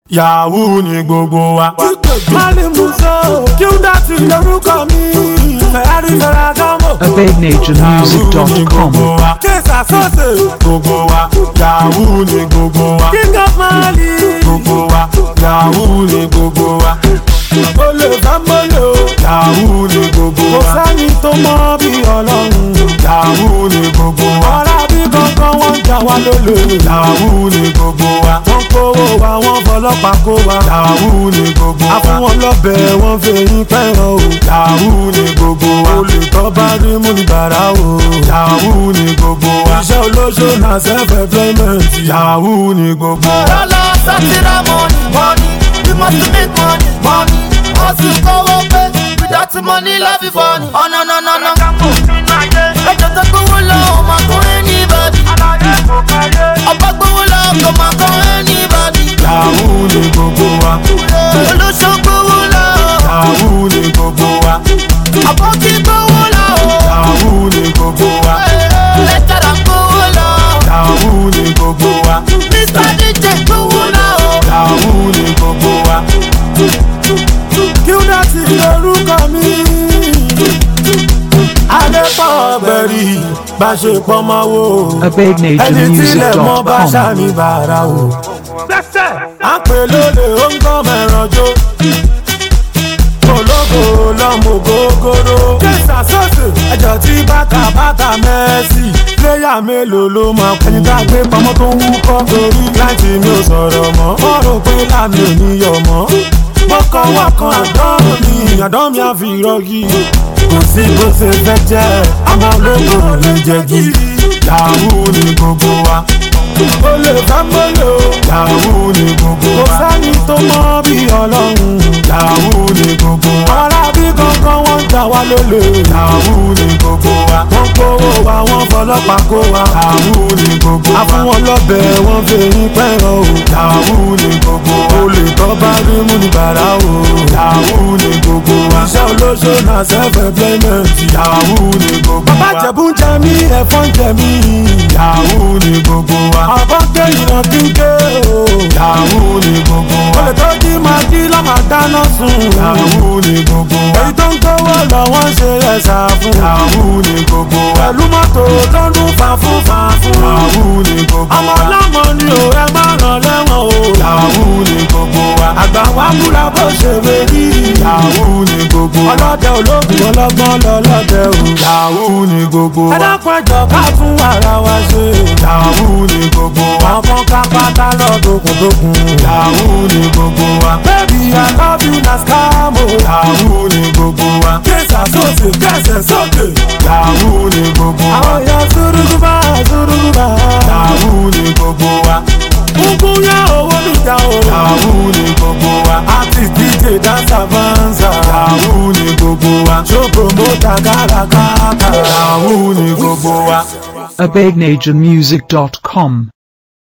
yahoo ni gbogbo wa. Mali Muso, Qdot lorúkọ mi, Ferrari Ferragamo. yahoo ni AbedNationMusic.com. gbogbo wa. Kesa Sose, gbogbo wa. yahoo ni gbogbo wa. King of Mali. gbogbo wa. yahoo ni gbogbo wa. Olè Fámọ́lò, yahoo ni gbogbo kò wa. sẹ́ni tó mọ bí ọlọ́run. yahoo ni gbogbo wa. Ọ̀rá bí kankan wọ́n ń jà wá lólè. yahoo ni gbogbo wa. Wọ́n kówó wa, wọ́n fọlọ́pàá kó wa. yahoo ni gbogbo A fún wa. wọn lọ́bẹ̀, wọ́n fẹ̀yìn pẹ́ràn o. yahoo ni gbogbo wa. Olè tó bá rí mú ní bàrà o. yahoo ni gbogbo wa. Iṣẹ́ olóṣó na self-employment. yahoo ni gbogbo wa. Dollar, satira, money, money. We must make money, money. Hustle, go away. Without the money, life is funny. Oh no no no no. Ẹjọ́ tó gbówó lọ, ó máa kó anybody. Ọba gbówó lọ, kò máa kó anybody. yahoo ni gbogbo wa. Olóṣó gbówó lọ, yahoo ni gbogbo wa. àbọ̀kí gbówó lọ. yahoo ni gbogbo wa. Lẹ́tàrà gbówó lọ. yahoo ni gbogbo wa. Mr. DJ gbówó lọ. yahoo ni gbogbo wa. Qdot lorúkọ mi. Adépọ̀ bẹ̀rì bá ṣe pọ́n máa wò. Ẹni tílẹ̀ mọ́ bá AbedNationMusic.com. ṣàní bàrà o. À ń pè lólè ó ń gbọ́ mẹ́ràn jó. Ológo lọ́mọ gógóró. Késà sọ́ọ̀sì ẹjọ́ tí bàtà bàtà mẹ́sì. Pléyà mélòó ló máa kú? Ẹni tá a gbé pamọ́ tó ń wúkọ́. Torí láti mi ò sọ̀rọ̀ mọ́. Wọ́n rò pé láàmì ò ní yọ̀ mọ́. Mo kọ́ wọ́n kan àdán mi. Àdán mi á fi rọ́gì. Kò sí bó ṣe fẹ́ jẹ́. Àwọn ológo lè jẹ́ gírí. yahoo ni gbogbo wa. Olè Fámọ́lò. yahoo ni gbogbo Kò wa. sẹ́ni tó mọ bí ọlọ́run. yahoo ni gbogbo wa. Ọ̀rá bí kankan wọ́n ń jà wá lólè. yahoo ni gbogbo wa. Wọ́n kówó wa, wọ́n fọlọ́pàá kó wa. yahoo ni gbogbo A fún wa. wọn lọ́bẹ̀, wọ́n fẹ̀yìn pẹ́ràn o. yahoo ni gbogbo wa. Olè tó bá rí mú ní bàrà o. yahoo ni gbogbo wa. Iṣẹ́ olóṣó na self-employment. yahoo ni gbogbo Bàbá wa. Jẹ̀bú ń jẹ mí, ẹ̀fọ́ ń jẹ mí. yahoo ni gbogbo wa. Àbọ̀ gbé ìran kíké o. yahoo ni gbogbo wa. Olè tó jí máa jí lọ́mọ dáná sun. yahoo ni gbogbo wa. Èyí tó ń gbówó lọ, wọ́n ṣe ẹ̀sà fún. yahoo ni gbogbo wa. Pẹ̀lú mọ́tò tó ń dún fàfún fàfún. yahoo ni gbogbo Ọmọ wa. ọlọ́mọ ni ò ẹ má ràn lẹ́wọ̀n o. yahoo ni gbogbo wa. Àgbà wa múra bó ṣe wérí. yahoo ni gbogbo wa. Ọlọ́dẹ ológun ọlọ́gbọ́n lọ́lọ́dẹ o. yahoo ni gbogbo Ẹ wa. dákun ẹjọ́ ká fún ara wa ṣe. yahoo ni gbogbo wa. Ọkàn ká pátá lọ́dọ̀kùndọ̀kùn. yahoo ni gbogbo wa. Baby I love you na scam o. yahoo ni gbogbo wa. Késà sósì kẹsẹ̀ sókè. yahoo ni gbogbo wa. Àwọn èèyàn súrúgúbá súrúgúbá. yahoo ni gbogbo wa. Kúnkún yá owó níjà o. yahoo ni gbogbo wa. Àti DJ Dancer Vanza. yahoo ni gbogbo wa. Ṣó promoter kárakáta. yahoo ni gbogbo wa. AbedNationMusic.com.